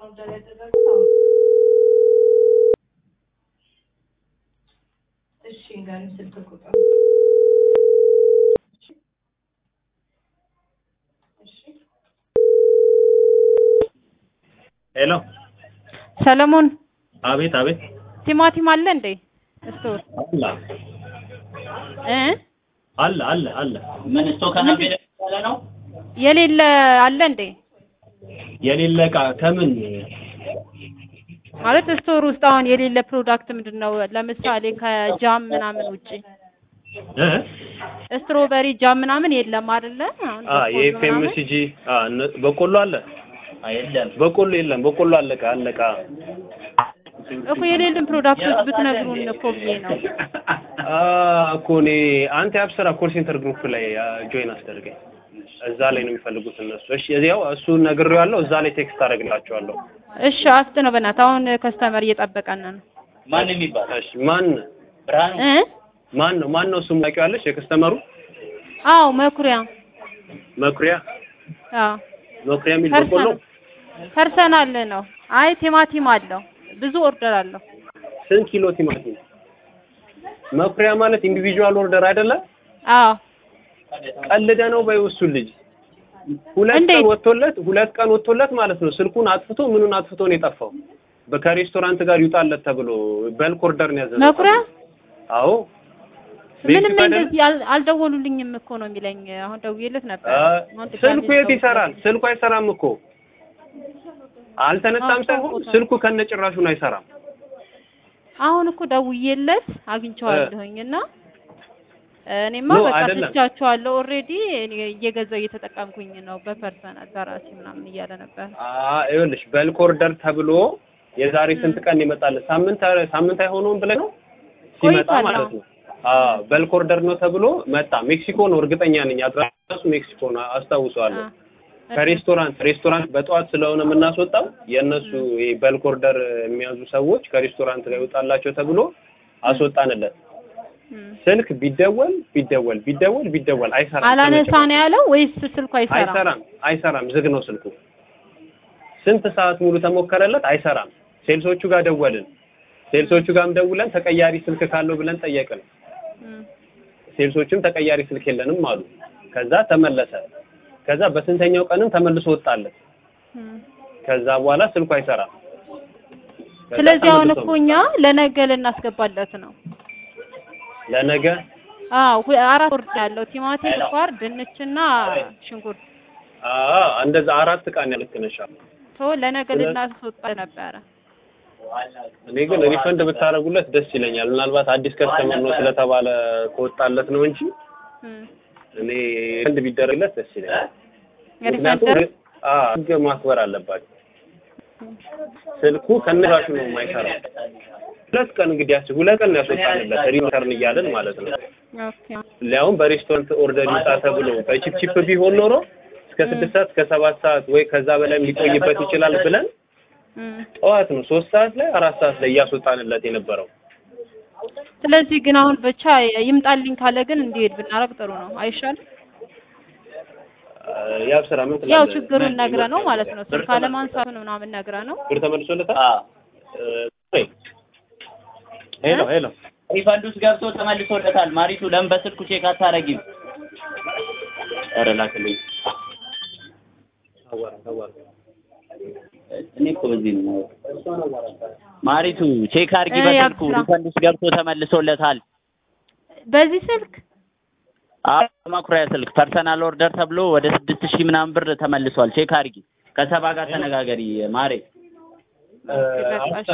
ኦርደር ያደረጉት አሁን እሺ እንገሪኝ ስልክ ቁጥር እሺ ሄሎ ሰለሞን አቤት አቤት ቲማቲም አለ እንዴ ስቶር አለ እ አለ አለ አለ ምን ስቶክ ከናቤለ ነው? የሌለ አለ እንዴ የሌለ እቃ ከምን ማለት ስቶር ውስጥ አሁን የሌለ ፕሮዳክት ምንድን ነው? ለምሳሌ ከጃም ምናምን ውጪ እ ስትሮበሪ ጃም ምናምን የለም አይደለ? አሁን አ በቆሎ የኤፍኤምሲጂ አ እነ- በቆሎ አለ አይደለም በቆሎ የለም በቆሎ አለቀ አለቀ ምናምን እኮ የሌለን ፕሮዳክቶች ብትነግሩን እኮ ብዬ ነው። አ እኮ እኔ አንተ ያብስራ ኮል ሴንተር ግሩፕ ላይ ጆይን አስደርገኝ እዛ ላይ ነው የሚፈልጉት እነሱ እሺ እዚያው እሱን ነግሬዋለሁ እዛ ላይ ቴክስት አደርግላቸዋለሁ እሺ አፍጥ ነው በእናትህ አሁን ከስተመር እየጠበቀን ነው። ማን የሚባል እሺ ማን ብርሃኑ እ ማን ነው ማን ነው እሱም ታውቂዋለሽ የከስተመሩ አዎ መኩሪያ መኩሪያ አዎ መኩሪያ የሚል በቆሎ ፐርሰናል ነው። አይ ቲማቲም አለው ብዙ ኦርደር አለው። ስንት ኪሎ ቲማቲም መኩሪያ ማለት ኢንዲቪጁዋል ኦርደር አይደለ አዎ ቀልደ ነው በይው እሱን ልጅ ሁለት እንዴት? ቀን ወጥቶለት ሁለት ቀን ወጥቶለት ማለት ነው ስልኩን አጥፍቶ ምኑን አጥፍቶ ነው የጠፋው በ- ከሬስቶራንት ጋር ይውጣለት ተብሎ በልክ ኦርደር ነው ያዘዘው መኩሪያ አዎ ምንም ቤት አይደል? እንደዚህ አል- አልደወሉልኝም እኮ ነው የሚለኝ። አሁን ደውዬለት ነበር። አ፣ አሁን ድጋሜ ስልኩ የት ደውዬለት ይሰራል ስልኩ አይሰራም እኮ አልተነሳም አዎ፣ ሳይሆን ታውቆታል። ስልኩ ከነጭራሹን አይሰራም አሁን እኮ ደውዬለት አግኝቼዋለሁኝ እና እኔማ ኖ፣ በቃ አይደለም። ትቻቸዋለሁ ኦልሬዲ እየገዛው እየተጠቀምኩኝ ነው በፐርሰናል በራሴ ምናምን እያለ ነበር። አ ይኸውልሽ በልክ ኦርደር ተብሎ የዛሬ ስንት ቀን ይመጣል? ሳምንት ሳምንት አይሆነውም ብለህ ነው ሲመጣ ቆይቷል፣ ማለት አዎ። ነው። አዎ በልክ ኦርደር ነው ተብሎ መጣ። ሜክሲኮ ነው እርግጠኛ ነኝ። አድራሻሱ ሜክሲኮ ነው አስታውሰዋለሁ። አ፣ ከሬስቶራንት ሬስቶራንት በጠዋት ስለሆነ የምናስወጣው የእነሱ ይሄ በልክ ኦርደር የሚያዙ ሰዎች ከሬስቶራንት ጋር ይወጣላቸው ተብሎ አስወጣንለት። እም። ስልክ ቢደወል ቢደወል ቢደወል ቢደወል አይሰራም። አላነሳ ነው ያለው ወይስ ስልኩ አይሰራም? አይሰራም አይሰራም፣ ዝግ ነው ስልኩ። ስንት ሰዓት ሙሉ ተሞከረለት፣ አይሰራም። ሴልሶቹ ጋር ደወልን። ሴልሶቹ ጋርም ደውለን ተቀያሪ ስልክ ካለው ብለን ጠየቅን። እም። ሴልሶቹም ተቀያሪ ስልክ የለንም አሉ። ከዛ ተመለሰ። ከዛ በስንተኛው ቀንም ተመልሶ ወጣለት። እም። ከዛ በኋላ ስልኩ አይሰራም። ከዛ ስለዚህ አሁን ተመልሶ እኮ እኛ ለነገ ልናስገባለት ነው። ለነገ አዎ ሁ- አራት ወርድ ያለው ቲማቲም፣ ስኳር፣ ድንችና ሽንኩርት አ እንደዛ አራት ቃን ያልክነሻ። ሶ ለነገ ልናስወጣ ነበረ። እኔ ግን ሪፈንድ ብታደርጉለት ደስ ይለኛል። ምናልባት አዲስ ከስተመር ነው ስለተባለ ከወጣለት ነው እንጂ እም። እኔ ሪፈንድ ቢደረግለት ደስ ይለኛል። ምክንያቱም ሪፈንደር አ ህግ ማክበር አለባቸው። ስልኩ ከነራሹ ነው የማይሰራው። ሁለት ቀን እንግዲህ ያስ ሁለት ቀን ያስወጣንለት ሪተርን እያለን ማለት ነው። ኦኬ ሊያውም በሬስቶራንት ኦርደር ይውጣ ተብሎ በቺፕ ቺፕ ቢሆን ኖሮ እስከ ስድስት ሰዓት እስከ ሰባት ሰዓት ወይ ከዛ በላይ ሊቆይበት ይችላል ብለን እም። ጠዋት ነው ሶስት ሰዓት ላይ አራት ሰዓት ላይ እያስወጣንለት የነበረው። ስለዚህ ግን አሁን ብቻ ይምጣልኝ ካለ ግን እንዲሄድ ብናረግ ጥሩ ነው አይሻልም? ያብ ስራ ምን ትላለህ? ያው ችግሩን ነግረ ነው ማለት ነው። ስልክ አለማንሳቱን ምናምን ነግረ ነው። ብር ተመልሶለታል? አ እ፣ ሄሎ ሄሎ ሪፈንድ ውስጥ ገብቶ ተመልሶለታል። ማሪቱ ለምን በስልኩ ቼክ አታረጊም? ኧረ ላክልኝ። አዋራ አዋራ እኔ እኮ በዚህ ነው ማሪቱ ቼክ አርጊ እ፣ በስልኩ ያብስራ። ሪፈንድ ውስጥ ገብቶ ተመልሶለታል። በዚህ ስልክ አዎ መኩሪያ ስልክ ፐርሰናል ኦርደር ተብሎ ወደ ስድስት ሺህ ምናምን ብር ተመልሷል። ቼክ አርጊ። ከሰባ ጋር ተነጋገሪ ማሬ። እ፣ በቃ እሺ።